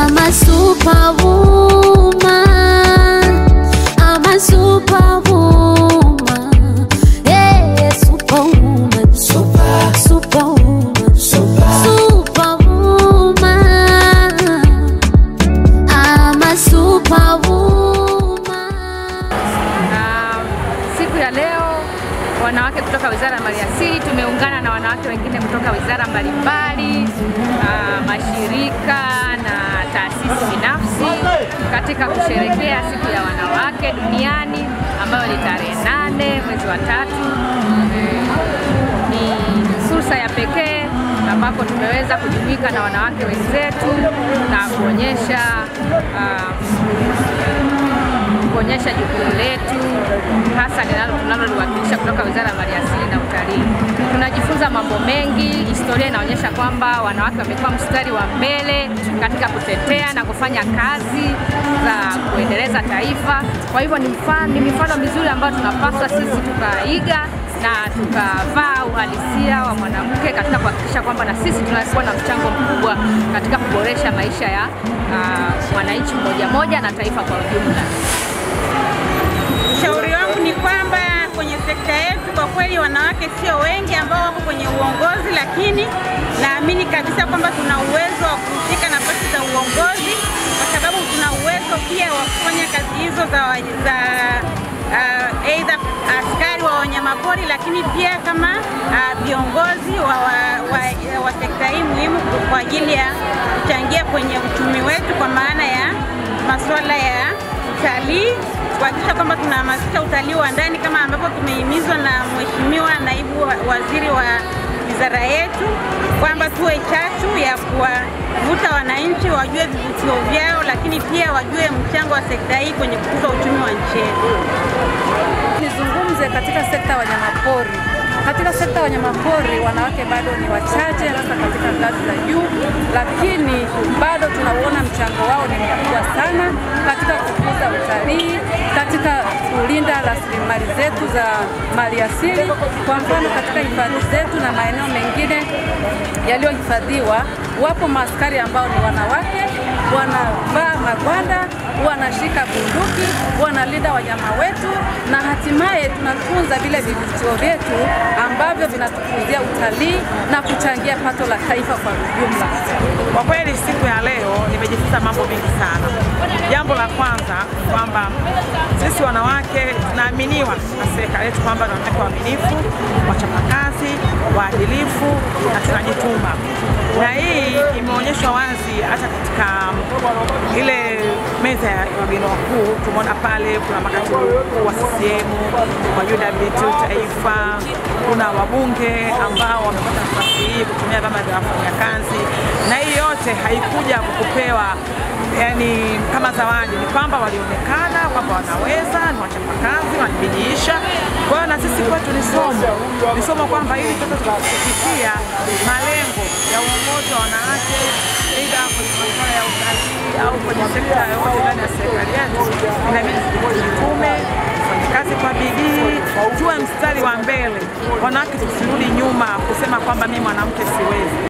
I'm a superwoman. I'm a superwoman. Yeah, superwoman. Super, superwoman. Super, superwoman. I'm a superwoman. Na siku ya leo wanawake kutoka Wizara ya Maliasili tumeungana na wanawake wengine kutoka wizara mbalimbali, ah, mashirika na taasisi binafsi katika kusherehekea siku ya wanawake duniani ambayo ni tarehe nane mwezi wa tatu. Eh, Ni fursa ya pekee ambapo tumeweza kujumuika na wanawake wenzetu na kuonyesha ah, kuonyesha jukumu letu hasa linalo- tunaloliwakilisha kutoka Wizara ya Maliasili na Utalii. Tunajifunza mambo mengi. Historia inaonyesha kwamba wanawake wamekuwa mstari wa mbele katika kutetea na kufanya kazi za kuendeleza taifa. Kwa hivyo ni mfano, ni mifano mizuri ambayo tunapaswa sisi tukaiga na tukavaa uhalisia wa mwanamke katika kuhakikisha kwamba na sisi tunakuwa na mchango mkubwa katika kuboresha maisha ya ah, mwananchi mmoja moja na taifa kwa ujumla. Ushauri wangu ni kwamba kwenye sekta yetu kwa kweli wanawake sio wengi ambao wako kwenye uongozi, lakini naamini kabisa kwamba tuna uwezo wa kushika nafasi za uongozi, kwa sababu tuna uwezo pia wa kufanya kazi hizo za, za uh, aidha askari wa wanyamapori, lakini pia kama ah, viongozi wa, wa, wa, wa sekta hii muhimu kwa ajili ya kuchangia kwenye uchumi wetu kwa maana ya masuala ya utalii kuhakikisha kwamba tunahamasisha utalii wa ndani kama ambavyo tumehimizwa na Mheshimiwa Naibu wa- Waziri wa wizara yetu kwamba tuwe chachu ya kuwavuta wananchi wajue vivutio vyao, lakini pia wajue mchango wa sekta hii kwenye kukuza uchumi wa nchi yetu. Nizungumze katika sekta ya wanyamapori. Katika sekta ya wanyamapori wanawake bado ni wachache, hasa katika ngazi za juu, lakini bado tunauona mchango wao ni mkubwa sana katika kukuza utalii, katika kulinda rasilimali zetu za maliasili. Kwa mfano, katika hifadhi zetu na maeneo mengine yaliyohifadhiwa, wapo maaskari ambao ni wanawake, wanavaa magwanda, wanashika bunduki, wanalinda wanyama wetu, na hatimaye tunatunza vile vivutio vyetu ambavyo vinatukuzia utalii na kuchangia pato la taifa kwa ujumla. Kwa kweli siku ya leo nimejifunza mambo mengi sana. Jambo la kwanza ni kwamba sisi wanawake tunaaminiwa na serikali yetu kwamba ni wanawake waaminifu, wachapakazi, waadilifu na tunajituma, na hii imeonyeshwa wazi hata katika ile meza ya wageni wakuu. Tumeona pale kuna makatibu mkuu wa CCM wa UWT taifa, kuna wabunge ambao wamepata nafasi hii kutumia vyama vya wafanyakazi, na hii yote haikuja kukupewa yani kama zawadi, ni kwamba walionekana kwamba wanaweza, ni wachapakazi, wanabidiisha. Kwa hiyo na sisi kwetu ni somo, ni somo kwamba ili toto tukafikia malengo ya uongozi wa wanawake aidha kwenye masuala ya utalii au kwenye sekta yoyote ndani ya serikali yetu, inabidi tujitume, tufanye kazi kwa bidii, tuwe mstari wa mbele. Wanawake tusirudi nyuma kusema kwamba mimi mwanamke siwezi.